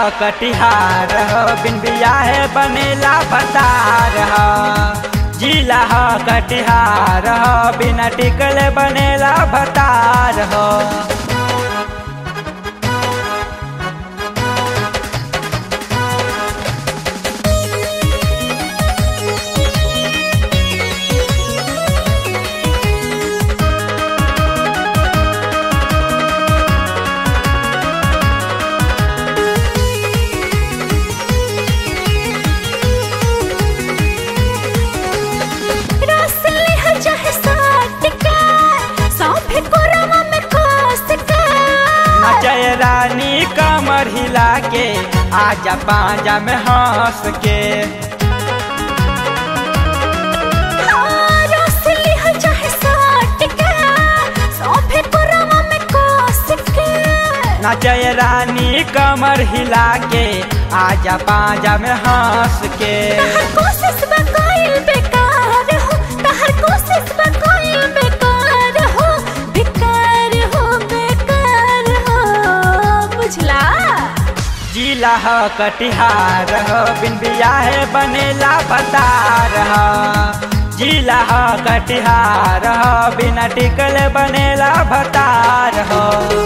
कटिहार हो बिन बियाहे बनेला भतार हो जिला हो कटिहार हो बिना टिकले बनेला भतार हो रसले ह चाहे साट का सौंफे कोरवा में कोस का नचय रानी कमर हिला के आजा पांजा में हंस के हाँ, रसले ह चाहे साट का सौंफे कोरवा में कोस का नचय रानी कमर हिला के आजा पांजा में हंस के तहर कोशिश बा कोइल बेकार हो तहर कोशिश बा कोइल बेकार हो बेकार हो बेकार हो बुझला जिला हो कटिहार हो बिन बियाहे बनेला भतार हो जिला हो कटिहार हो बिना टिकले बनेला भतार हो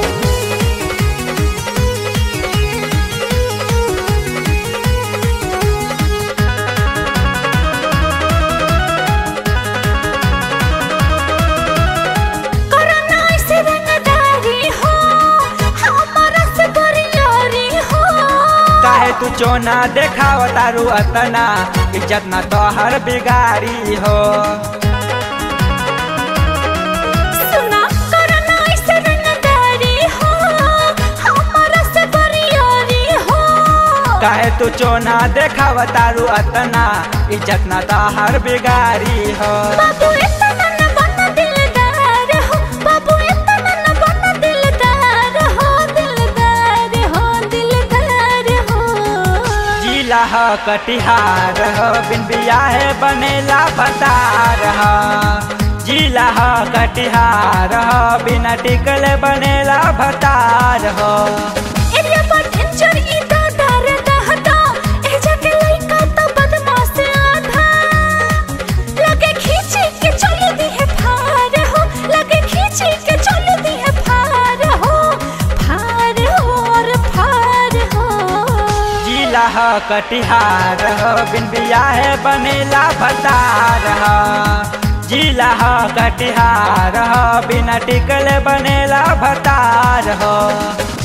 कोरोना से रंगदारी हो हमारा से बरियारी हो काहे तू चोना देखाव तारू अतना इज्जत ना तोहर बिगाड़ी हो सुना कोरोना से रंगदारी हो हमारा से बरियारी हो काहे तू चोना देखाव तारू अतना इज्जत ना तोहर बिगाड़ी हो बाबू इतना न बना दिलदार हो बाबू इतना न बना दिलदार हो दिलदार हो दिलदार हो जिला हो कटिहार हो बिन बियाहे बनेला भतार हो जिला हो कटिहार हो बिना टिकले बनेला भतार हो एरिया पर टेंशन ई तो डर दहता ए जाके लइका तो बदमाश आधा लगे खींचे के चल दी है फार हो लगे खींचे के चल दी है फार हो फार हो और फार हो जिला हो कटिहार हो बिन बियाहे बनेला भतार हो जिला हो कटिहार हो बिना टिकले बनेला भतार हो